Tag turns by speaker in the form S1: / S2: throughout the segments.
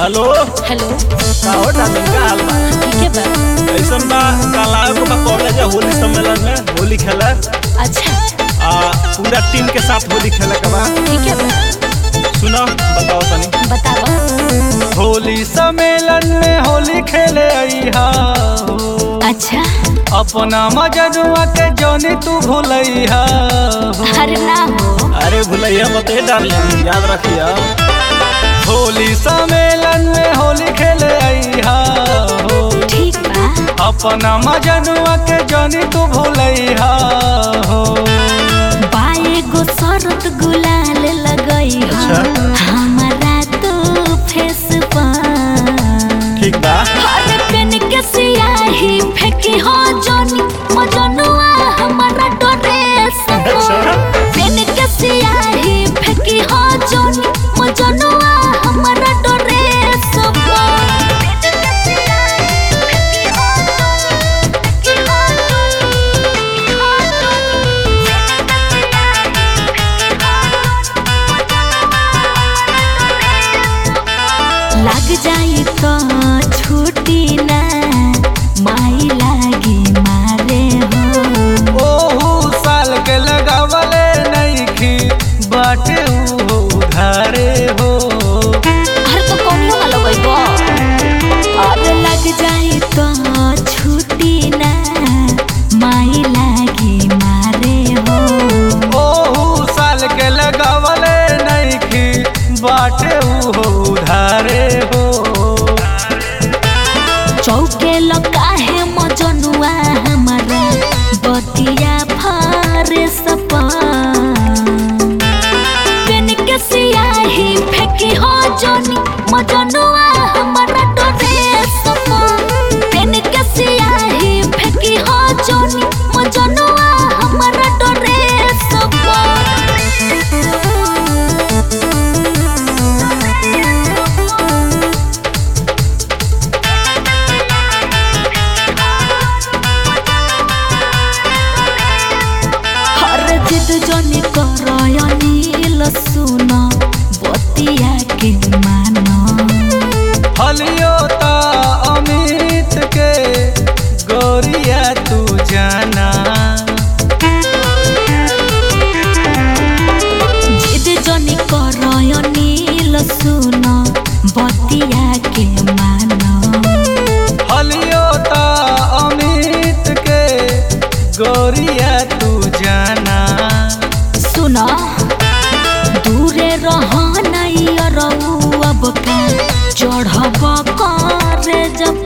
S1: Hello
S2: hello
S1: का हो darling का हाल बा
S2: ठीक है बा
S1: कैसन बा कल आए को बा कॉलेज होली सम्मेलन में होली खेले
S2: अच्छा
S1: आ पूरा टीम के साथ होली खेले के बा
S2: ठीक है बा
S1: सुनो बताओ तनी
S2: बताओ
S1: होली सम्मेलन में होली खेले अइहा हो।
S2: अच्छा
S1: अपना मजनुआ के जोनी तू भूलैहा हो।
S2: अरे ना हो
S1: अरे भूलैया मत डार्लिंग याद रखिया होली सम्मेलन में होली खेले अइहा हो
S2: ठीक बा
S1: अपना मजनुआ के जोनी तू भूलैहा हो
S2: बाए गो शरत गुलाल लगई हो
S1: अच्छा।
S2: हमारा तो फेस पर
S1: ठीक बा
S2: अरे पेन के सियाही फेंकी हो जोनी मजनुआ हमारा ड्रेस
S1: अच्छा।
S2: पेन के सियाही फेंकी हो जोनी मजनुआ हमारा ड्रेस लग जाई तो छुट्टी ना माई लागी मारे हो
S1: ओहू साल के लगावले नइखी बाटे ऊ उधारे हो
S2: अरे तो कौनियो ना लगइबो अरे लग जाई तो छुट्टी ना माई लागी मारे हो
S1: ओहू साल के लगावले नइखी बाटे ऊ उधारे हो
S2: चौके लकाहे मजनुआ हमारा बतिया फारे सपा पेन के सियाही फेंकी हो जोनी मजनुआ हमारा डरे सपा पेन के सियाही फेंकी हो जोनी मजनुआ हमारा डरे सपा हर जिद जनी करयनी लसुन बतिया के मान
S1: हलियो ता अमित के गोरिया तू जाना
S2: जिद जनी करयनी लसुन बतिया के मान
S1: हलियो ता अमित के गोरिया तू जाना
S2: सुन दूरे रहनई रहू अब का चढ़ब करे जप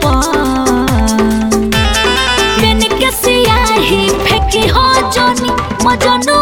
S2: पेन के सियाही फेंकी हो जोनी मजनू